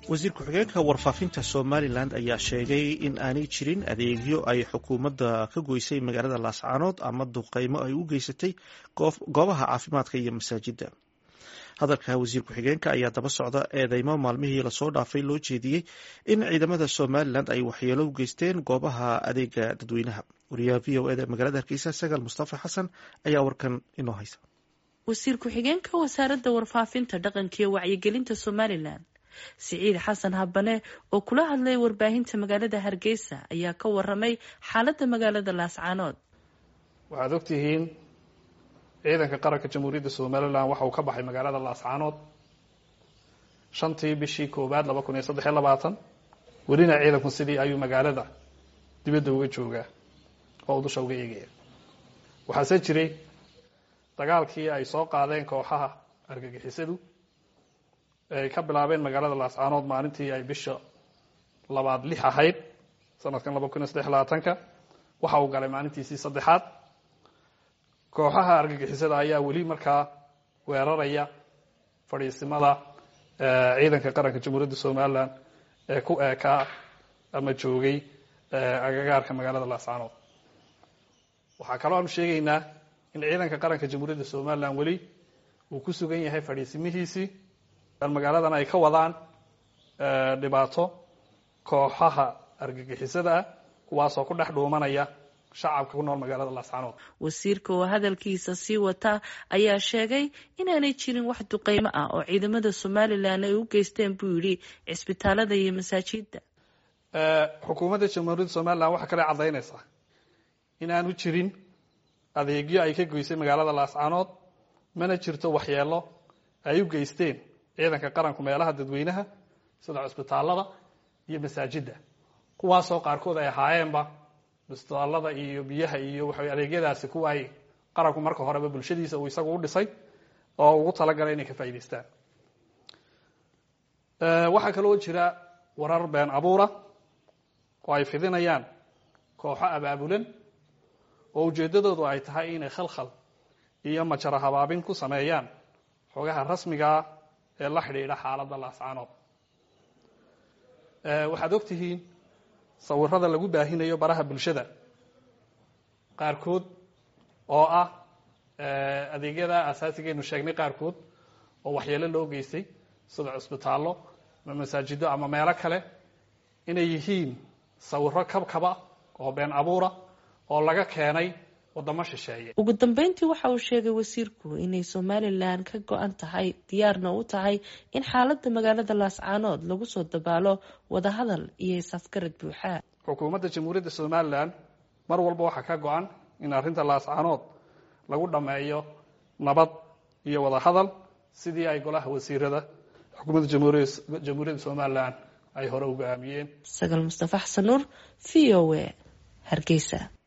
wasiir ku-xigeenka warfaafinta somalilan ayaa sheegay in aanay jirin adeegyo ay xukuumadda ka goysay magaalada laascaanood ama duqeymo ay u geysatay goobaha caafimaadka iyo masaajidda hadalka wasiir ku-xigeenka ayaa daba socda eedeymo maalmihii lasoo dhaafay loo jeediyey in ciidamada somalilan ay waxyeelo u geysteen goobaha adeega dadweynaha wariyaha v o eda magaalada hargeysa sagaal mustafa xasan ayaa warkan inoo haysa wasiir ku-xigeenka wasaaradda warfaafinta dhaqanka iyo wacyigelinta somalilan siciid xasan habane oo kula hadlay warbaahinta magaalada hargeysa ayaa ka waramay xaaladda magaalada laascaanood waxaad ogtihiin ciidanka qaranka jamhuuriyadda somalilan waxa uu ka baxay magaalada laascaanood shantii bishii koowaad laba kun iyo saddex iyo labaatan welina ciidanku sidii ayuu magaalada dibadda uga joogaa oo u dusha uga eegaya waxaase jiray dagaalkii ay soo qaadeen kooxaha argagixisadu ay ka bilaabeen magaalada laascaanood maalintii ay bisha labaad lix ahayd sanadkan laba kun iyo saddex labaatanka waxa uu galay maalintiisii saddexaad kooxaha argagixisada ayaa weli markaa weeraraya fadhiisimada ciidanka qaranka jamhuuriyadda somalilan ee ku eekaa ama joogay agagaarka magaalada laascaanood waxaa kaloo aanu sheegaynaa in ciidanka qaranka jamhuuriyadda somalilan weli uu ku sugan yahay fadhiisimihiisii magaaladan ay ka wadaan dhibaato kooxaha argagixisada ah kuwaasoo ku dhex dhuumanaya shacabka ku nool magaalada laascaanood wasiirka oo hadalkiisa sii wata ayaa sheegay inaanay jirin wax duqeymo ah oo ciidamada somalilan ay u geysteen buu yidhi cisbitaalada iyo masaajida xukuumadda jamhuuriyadda somalilan waxaa kale caddaynaysaa inaanu jirin adeegyo ay ka goysay magaalada laascaanood mana jirto waxyeelo ay u geysteen ciidanka qaranku meelaha dadweynaha sida cusbitaalada iyo masaajidda kuwaasoo qaarkood ay ahaayeenba cusbitaalada iyo biyaha iyo waxa adeegyadaasi kuwa ay qaranku marka horeba bulshadiisa uu isagu u dhisay oo ugu talagalay inay ka faa'idaystaan waxaa kaloo jira warar been abuura oo ay fidinayaan kooxo abaabulan oo ujeeddadoodu ay tahay inay khalkhal iyo majara habaabin ku sameeyaan xogaha rasmigaa ee la xidhiidha xaaladda laascaanood waxaad og tihiin sawirada lagu baahinayo baraha bulshada qaarkood oo ah adeegyada asaasigeenu sheegnay qaarkood oo waxyeelo loo geystay sida cusbitaallo ama masaajido ama meelo kale inay yihiin sawiro kabkaba oo been abuura oo laga keenay wadamo shisheeye ugu dambeyntii waxa uu sheegay wasiirku inay somalilan ka go-an tahay diyaarna u tahay in xaaladda magaalada laascaanood lagu soo dabaalo wadahadal iyo isafgarad buuxa xukuumadda jamhuuriyadda somalilan mar walba waxaa ka go-an in arrinta laascaanood lagu dhammeeyo nabad iyo wadahadal sidii ay golaha wasiirada xukuumadda jamhuuriyadda somalilan ay hore uga aamiyeen sagaal mustafa xasan nuur v o a hargeysa